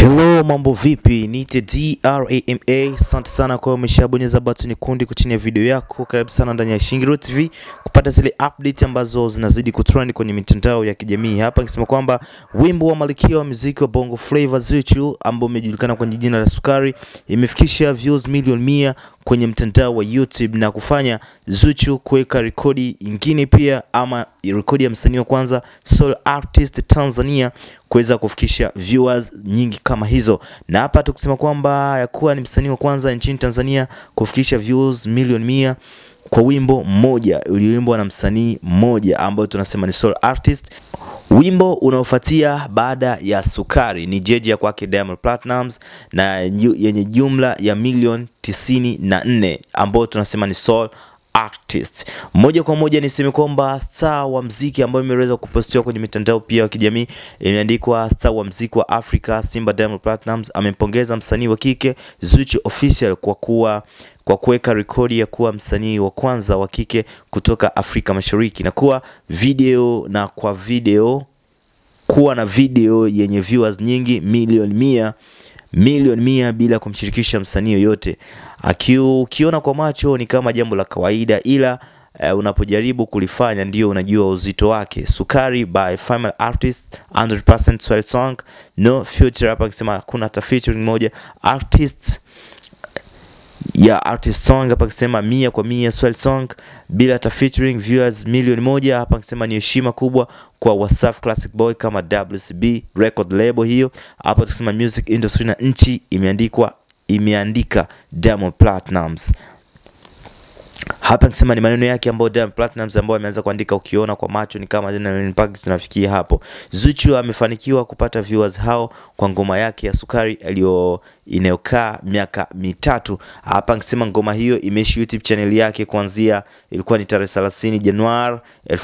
Hello, mambo vipi? Niite DRAMA. Asante sana kwa umeshabonyeza button nyekundu chini ya video yako. Karibu sana ndani ya Shingiro TV kupata zile update ambazo zinazidi kutrend kwenye mitandao ya kijamii. Hapa nikisema kwamba wimbo wa malkia wa muziki wa Bongo Flava Zuchu ambao umejulikana kwa jina la Sukari imefikisha views milioni mia kwenye mtandao wa YouTube na kufanya Zuchu kuweka rekodi nyingine pia ama rekodi ya msanii wa kwanza solo artist Tanzania kuweza kufikisha viewers nyingi kama hizo, na hapa tukisema kwamba ya kuwa ni msanii wa kwanza nchini Tanzania kufikisha views milioni mia kwa wimbo mmoja ulioimbwa na msanii mmoja ambao tunasema ni solo artist. Wimbo unaofuatia baada ya Sukari ni Jeje ya kwake Diamond Platnumz na yenye jumla ya milioni tisini na nne ambao tunasema ni soul artist. Moja kwa moja niseme kwamba star wa mziki ambayo imeweza kupostiwa kwenye mitandao pia ya kijamii imeandikwa star wa mziki wa Afrika Simba Diamond Platnumz amempongeza msanii wa kike Zuchu Official kwa kuwa kwa kuweka rekodi ya kuwa msanii wa kwanza wa kike kutoka Afrika Mashariki na kuwa video na kwa video kuwa na video yenye viewers nyingi milioni mia milioni mia bila kumshirikisha msanii yoyote. Ukiona kwa macho ni kama jambo la kawaida, ila uh, unapojaribu kulifanya ndio unajua uzito wake. Sukari by female artist 100% Swahili song no future. Hapa akisema kuna hata featuring moja artist ya artist song hapa akisema mia kwa mia Swahili song bila hata featuring viewers milioni moja. Hapa akisema ni heshima kubwa kwa Wasafi Classic Boy kama WCB record label hiyo. Hapa tukisema music industry na nchi imeandikwa imeandika Diamond Platnumz hapa nikisema ni maneno yake ambayo Diamond Platnumz ambayo ameanza kuandika, ukiona kwa macho ni kama jina mpaka tunafikia hapo. Zuchu amefanikiwa kupata viewers hao kwa ngoma yake ya Sukari aliyo inayokaa miaka mitatu. Hapa nikisema ngoma hiyo imeishi YouTube channel yake kuanzia ilikuwa ni tarehe 30 Januari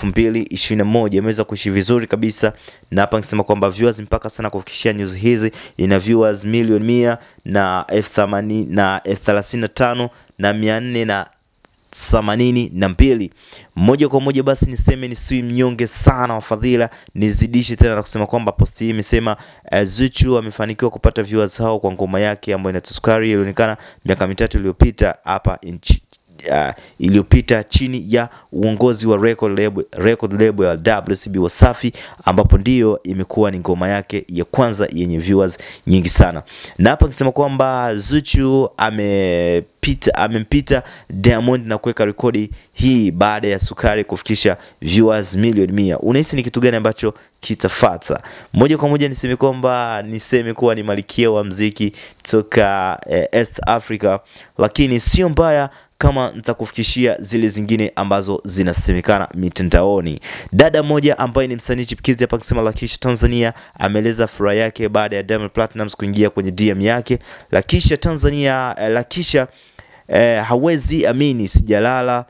2021 imeweza kuishi vizuri kabisa, na hapa nikisema kwamba viewers mpaka sana kufikishia news hizi ina viewers milioni mia na elfu themanini na elfu thelathini na tano na mia nne na themanini na mbili. Moja kwa moja basi niseme nisiwi mnyonge sana wa fadhila, nizidishe tena na kusema kwamba posti hii imesema uh, Zuchu amefanikiwa kupata viewers hao kwa ngoma yake ambayo inaitwa Sukari ilionekana miaka mitatu iliyopita hapa nchi Uh, iliyopita chini ya uongozi wa record label, record label ya WCB Wasafi, ambapo ndiyo imekuwa ni ngoma yake ya kwanza yenye viewers nyingi sana, na hapa nikisema kwamba Zuchu amepita amempita Diamond na kuweka rekodi hii baada ya Sukari kufikisha viewers milioni mia. Unahisi ni kitu gani ambacho kitafata? Moja kwa moja niseme kwamba niseme kuwa ni malikia wa mziki toka eh, East Africa, lakini sio mbaya kama nitakufikishia zile zingine ambazo zinasemekana mitandaoni. Dada mmoja ambaye ni msanii chipukizi hapa akisema Lakisha Tanzania ameeleza furaha yake baada ya Diamond Platnumz kuingia kwenye DM yake. Lakisha Tanzania, eh, Lakisha eh, hawezi amini, sijalala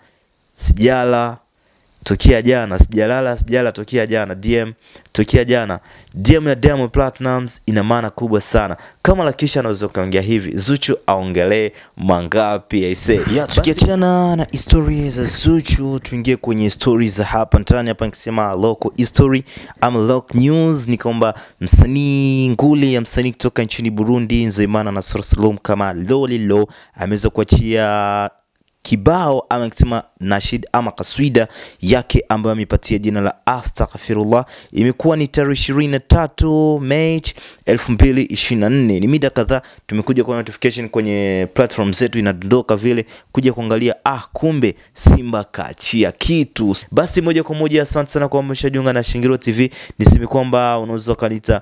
sijala tokea jana, sijalala sijala tokea jana, DM tokea jana. DM ya Diamond Platnumz ina maana kubwa sana. Kama Lakisha anaweza kuongea hivi, Zuchu aongelee mangapi aise? Ya, tukiachana na historia za Zuchu, tuingie kwenye stories za hapa ndani. Hapa nikisema local history ama local news, ni kwamba msanii nguli ya msanii kutoka nchini Burundi Nzeyimana na Salum kama Lolilo ameweza kuachia kibao ama nikisema nashid ama kaswida yake ambayo amepatia jina la Astaghfirullah. Imekuwa ni tarehe ishirini na tatu Mei elfu mbili ishirini na nne. Ni mida kadhaa tumekuja kwa notification kwenye platform zetu inadondoka vile kuja kuangalia, ah, kumbe Simba kaachia kitu. Basi moja kwa moja, asante sana kwa umeshajiunga na Shingiro TV. Niseme kwamba unaweza ukaniita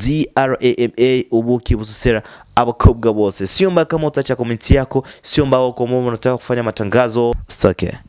DRAMA ubuki bususera abakobwa bose. Sio mbaya kama utacha komenti yako, sio mbaya kama unataka kufanya matangazo stoke